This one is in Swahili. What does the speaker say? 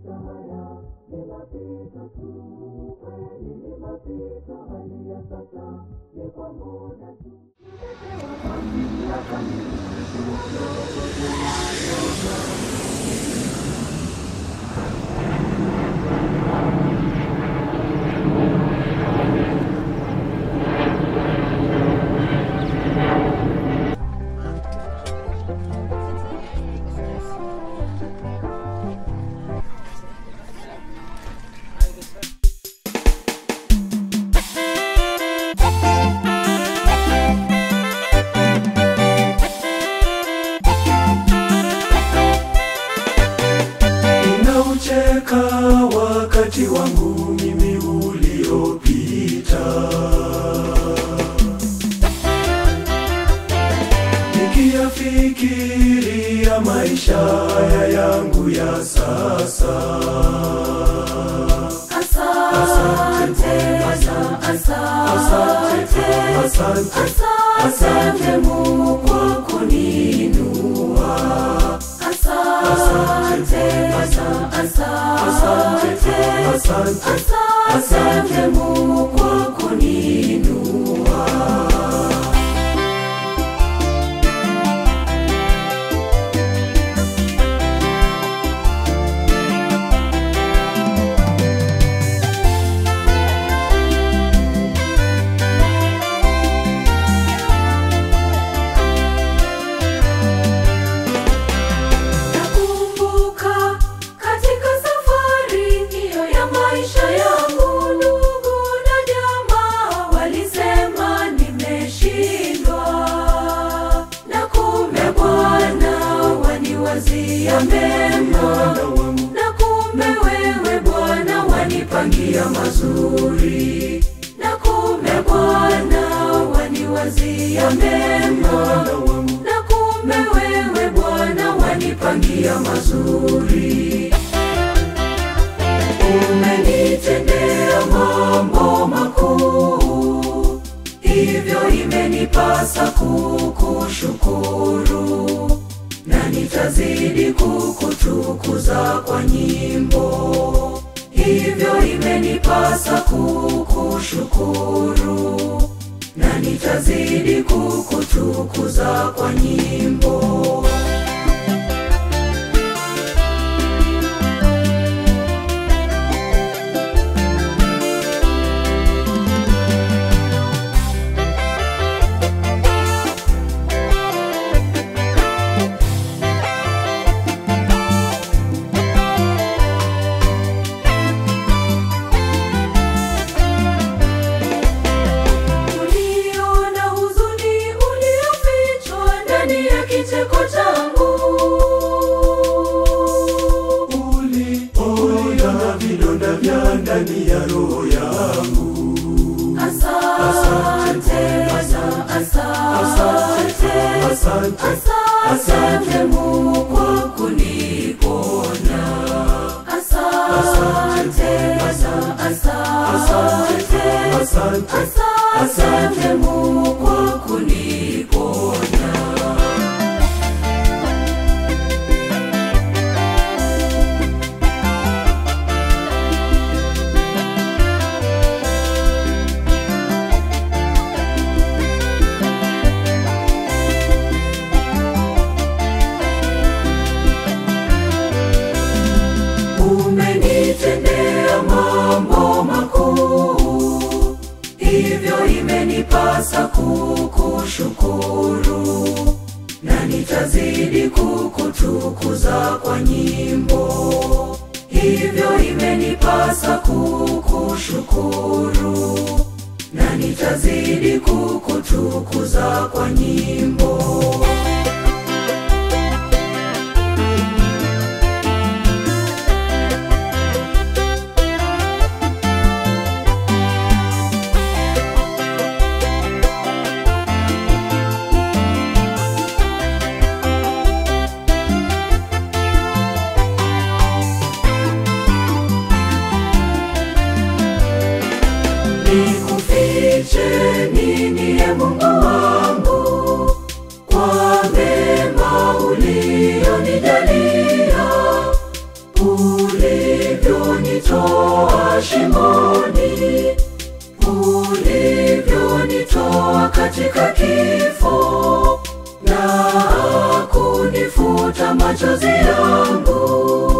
maisha haya ni mapito tu, kweli ni mapito, hali ya sasa ni kwa muda tu. Nimepewa mamlaka Ninaucheka wakati wangu mimi uliopita, nikiyafikiria maisha haya yangu ya sasa. Asante Bwana, asante, Asante, asante Mungu kwa kuniinua. Asante Bwana, asante, asante, asante Mungu kwa kuniinua. Nakumbuka katika safari hiyo ya maisha yangu, ndugu na jamaa walisema nimeshindwa, na kumbe Bwana waniwazia mema, na kumbe wewe Bwana wanipangia mazuri, na kumbe Bwana waniwazia mema na kumbe wewe Bwana wanipangia mazuri. Umenitendea mambo makuu, hivyo imenipasa kukushukuru, na nitazidi kukutukuza kwa nyimbo. Hivyo imenipasa kukushukuru na nitazidi kukutukuza kwa nyimbo. Uliona huzuni uliofichwa ndani ya kicheko changu. uliona vidonda vya ndani ya roho yangu. Asante Bwana, asante, Asante, asante Mungu kwa kuniponya. Asante Bwana, asante, asante, asante Mungu kwa kuniponya. Umenitendea mambo makuu, hivyo imenipasa kukushukuru, na nitazidi kukutukuza kwa nyimbo. Hivyo imenipasa kukushukuru, na nitazidi kukutukuza kwa nyimbo. Nikufiche nini ye Mungu wangu kwa mema ulionijalia, ulivyonitoa shimoni, ulivyonitoa katika kifo na kunifuta machozi yangu